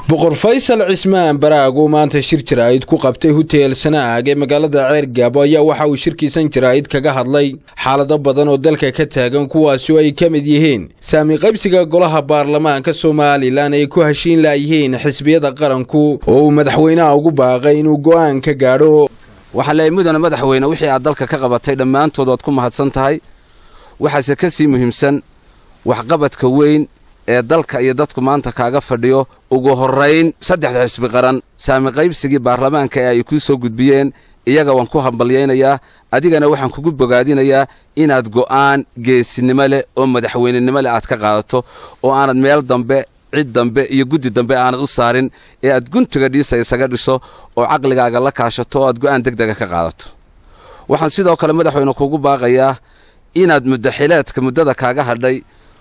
boqor faysal cismaan baraag oo maanta shir jaraa'id ku qabtay huteel sanaag ee magaalada ceergaabo ayaa waxa uu shirkiisan jaraa'id kaga hadlay xaalado badan oo dalka ka taagan kuwaasi oo ay ka mid yihiin saami qaybsiga golaha baarlamaanka somalilan ay ku heshiin laayihiin xisbiyada qaranku oo uu madaxweynaha ugu baaqay inuu go'aan ka gaadho waxaa leeyahay mudane madaxweyne wixii aad dalka ka qabatay dhammaantood waad ku mahadsan tahay waxaase ka sii muhiimsan waxqabadka weyn ee dalka iyo dadku maanta kaaga fadhiyo ugu horrayn saddexda xisbi qaran saami qaybsigii baarlamaanka ee ay kuu soo gudbiyeen iyaga waan ku hambalyaynayaa adigana waxaan kugu bogaadinayaa inaad go'aan geesinimo leh oo madaxweynenimo leh aad ka qaadato oo aanad meel dambe cid dambe iyo guddi dambe aanad u saarin ee aad guntiga dhiisa isaga dhiso oo caqligaaga la kaashato oo aad go'aan degdega ka qaadato waxaan sidoo kale madaxweyne kugu baaqayaa inaad muddaxileedka muddada kaaga hadhay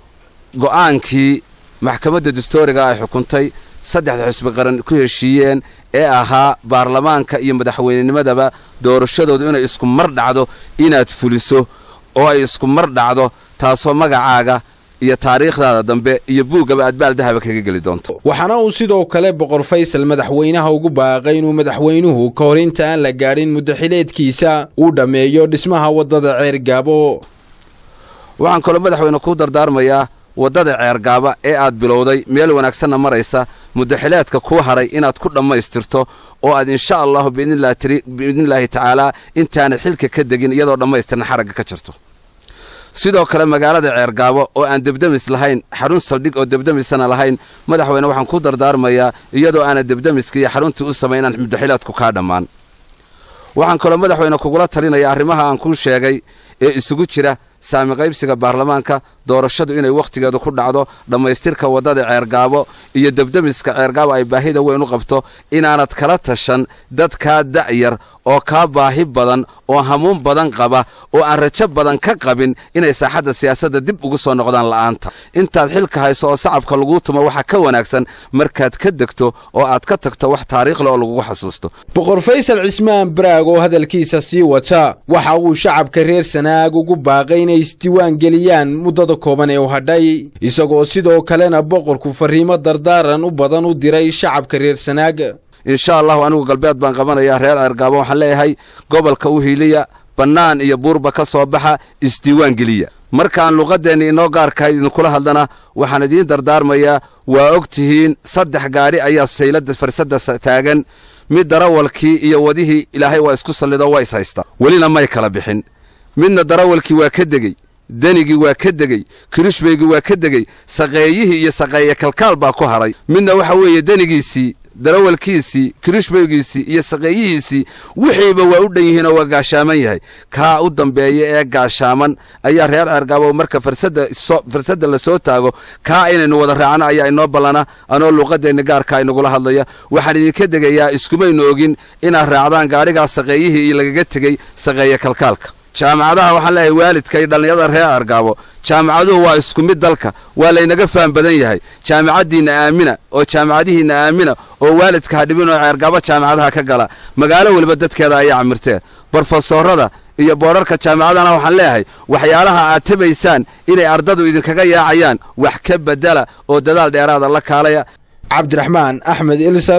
go'aankii maxkamadda dastooriga ay xukuntay saddexda xisbi qaran ku heshiiyeen ee ahaa baarlamaanka iyo madaxweynenimadaba doorashadoodu inay isku mar dhacdo inaad fuliso oo ay isku mar dhacdo taasoo magacaaga iyo taariikhdaada dambe iyo buuggaba aad baaldahaba kaga geli doonto waxaana uu sidoo kale boqor faysal madaxweynaha ugu baaqay inuu madaxweynuhu ka hor inta aan la gaadhin muddaxileedkiisa uu dhammeeyo dhismaha waddada ceergaabo waxaan kaloo madaxweyne kuu dardaarmayaa waddada ceergaaba ee aad bilowday meel wanaagsanna maraysa muddaxileedka kuu hadhay inaad ku dhammaystirto oo aad insha allahu biidnillaahi tacaalaa intaanad xilka ka degin iyadoo dhammaystirna xaragga ka jirto sidoo kale magaalada ceergaabo oo aan debdemis lahayn xarun saldhig oo debdemisana lahayn madaxweyne waxaan ku dardaarmayaa iyadoo aanad debdemiska iyo xaruntii u samayn inaan muddaxileedku kaa dhammaan waxaan kaloo madaxweyne kugula talinaya arrimaha aan kuu sheegay ee isugu jira saami qaybsiga baarlamaanka doorashadu inay wakhtigeedu ku dhacdo dhammaystirka waddada ceergaabo iyo debdemiska ceergaabo ay baahida weyn u qabto inaanad kala tashan dad kaa da'yar oo kaa baahi badan oo hamuun badan qaba oo aan rajo badan ka qabin inay saaxadda siyaasadda dib ugu soo noqdaan la'aanta intaad xilka hayso oo sacabka laguu tumo waxaa ka wanaagsan markaad ka degto oo aad ka tagto wax taariikhleh oo lagugu xasuusto boqor faysal cismaan baraag oo hadalkiisa sii wata waxa uu shacabka reer sanaag ugu baaqay inay isdiiwaan geliyaan muddada kooban ee u hadhay isagoo sidoo kalena boqorku farriimo dardaaran u badan u diray shacabka reer sanaag insha allahu anigu galbeed baan qabanayaa reer ceergaabo waxaan leeyahay gobolka u hiiliya bannaan iyo buurba ka soo baxa isdiiwaan geliya markaan luqaddeenna inoo gaarkahay idinkula hadlana waxaan idiin dardaarmayaa waa og tihiin saddex gaadhi ayaa sayladda farsadda taagan mid darawalkii iyo wadihii ilaahay waa isku sallido waa is haysta welina may kala bixin midna darawalkii waa ka degey denigii waa ka degey kirishbaygii waa ka degey saqeeyihii iyo saqeeye kalkaal baa ku hadhay midna waxa weeye denigiisii darawalkiisii kirishbaygiisii iyo saqeeyihiisii wixiiba waa u dhan yihiinoo waa gaashaaman yahay kaa u dambeeya ee gaashaaman ayaa reer ceergaabo marka farsadda la soo taago kaa inaynu wada raacno ayaa inoo ballana anoo luuqadeenna gaarkaa inagula hadlaya waxaan idinka degayaa iskumaynu ogin inaad raacdaan gaadhigaas saqeeyihii iyo lagaga tegey saqeeye kalkaalka jaamacadaha waxaan leeyahay waalidka iyo dhallinyada reer ceergaabo jaamacaduhu waa isku mid dalka waa laynaga faham badan yahay jaamacaddiinna aamina oo jaamacadihiinna aamina oo waalidka ha dhibin oo ceergaabo jaamacadaha ka gala magaalo weliba dadkeeda ayaa camirtee brofesorada iyo boodharka jaamacadana waxaan leeyahay waxyaalaha aad tabaysaan inay ardadu idinkaga yaacayaan wax ka bedela oo dadaal dheeraada la kaalaya cabdiraxmaan axmed